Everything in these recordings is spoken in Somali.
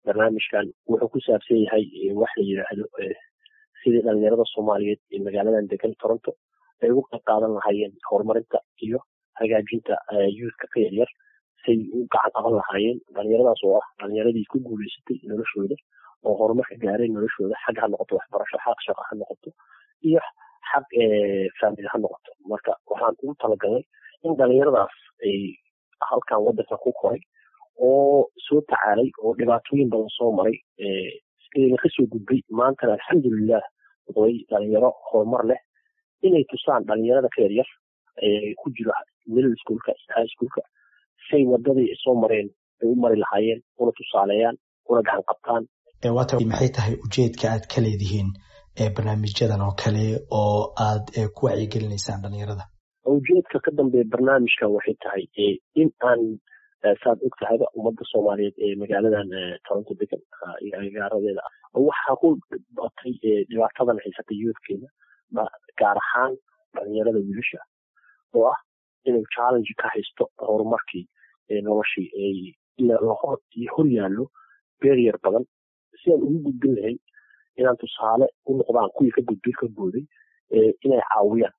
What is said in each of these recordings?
barnaamijkan wuxuu ku saabsan yahay wax la yidhaahdo sidii dhalinyarada soomaaliyeed ee magaaladan degan toronto ay uga qayb qaadan lahaayeen horumarinta iyo hagaajinta youthka ka yaryar say u gacan qaban lahaayeen dhalinyaradaas oo ah dhalinyaradii ku guuleysatay noloshooda oo horumarka gaaray noloshooda xag ha noqoto waxbarasho xaq shaqo ha noqoto iyo xag faamil ha noqoto marka waxaan ugu talagalnay in dhalinyaradaas ay halkan wadanka ku koray oo soo tacaalay oo dhibaatooyin badan soo maray ayna kasoo gudbay maantana alxamdulilah noqday dhalinyaro horumar leh inay tusaan dhalinyarada ka yaryar ku jiro middle schoolka high schoolka say wadadii soo mareen ay u mari lahaayeen una tusaaleeyaan una gacan qabtaan waata maxay tahay ujeedka aad ka leedihiin barnaamijyadan oo kale oo aad ku wacyigelinaysaan dhalinyarada ujeedka ka dambeeya barnaamijkan waxay tahay in aan saad og tahayba ummadda soomaaliyeed ee magaaladan toronto degan iyo agaaradeeda waxaa ku batay dhibaatadan haysata youthkeeda gaar ahaan dhalinyarada wiilasha oo ah inuu challenge ka haysto horumarkii noloshii hor yaallo beriyer badan si aan ugu gudbin lahayn inaan tusaale u noqdaan kuwii ka gudbay ka booday inay caawiyaan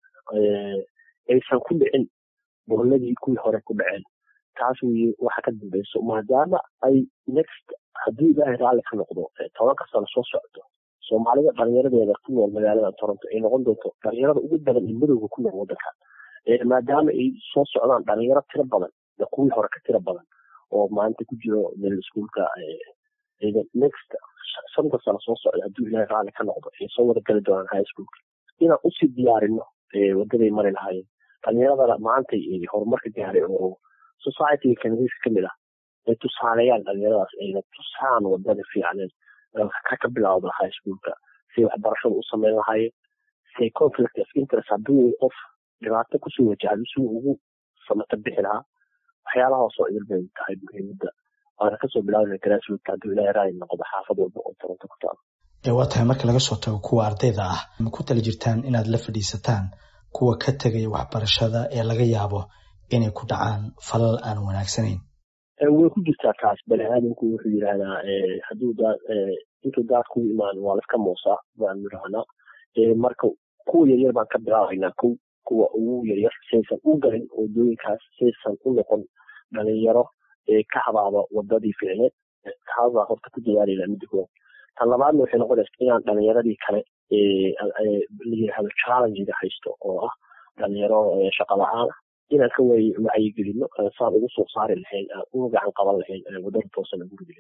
aysan ku dhicin boholadii kuwii hore ku dhaceen taas weye waxa ka dambeyso maadaama ay next haddii ilaahay raalli ka noqdo tobanka sano soo socdo soomaalida dhalinyaradeeda ku nool magaalada toronto ay noqon doonto dhalinyarada ugu badan ee madowga ku nool wadankan maadaama ay soo socdaan dhalinyaro tiro badan kuwii hore ka tiro badan oo maanta ku jiro middle schoolka next shanta sano soo socda hadduu ilaahay raalli ka noqdo ay soo wada gali doonaan high schoolka inaan usii diyaarino wadaday mari lahaayeen dhalinyaradana maanta horumarka gaaray oo societyga kanadiiska kamid ah ay tusaaleeyaan dhalinyaradaas ayna tusaan wadada fiicneen ka bilaawda high schoolka say waxbarashada u sameyn lahaayeen say conflict of interest hadduu qof dhibaato kusoo wajahdo si ugu samata bixi lahaa waxyaalahaas oo idil bay tahay muhiimadda waana kasoo bilaabana grassroot hadduu ilaahay raali noqdo xaafad walba oo toronto ku taalo waa tahay marka laga soo tago kuwa ardayda ah ma ku tala jirtaan inaad la fadhiisataan kuwa ka tegaya waxbarashada ee laga yaabo inay ku dhacaan falal aan wanaagsanayn way ku jirtaa taas bani aadamku wuxuu yidhaahdaa hadduu daad intuu daad kugu imaan waa laska moosaa baanu idhahnaa marka kuwa yaryar baan ka bilaabaynaa kow kuwa ugu yaryar saysan u galin wadooyinkaas saysan u noqon dhalinyaro ka habaaba wadadii ficneed taasbaa horta ku dadaalayna midda koowaad tan labaadna waxay noqonaysa inaan dhalinyaradii kale la yidhaahdo challengiga haysto oo ah dhalinyaro shaqa la-aan ah inaan ka wacyigelino saan ugu soo saari lahayn aan uga gacan qaban lahayn wadada toosan ugu ridilin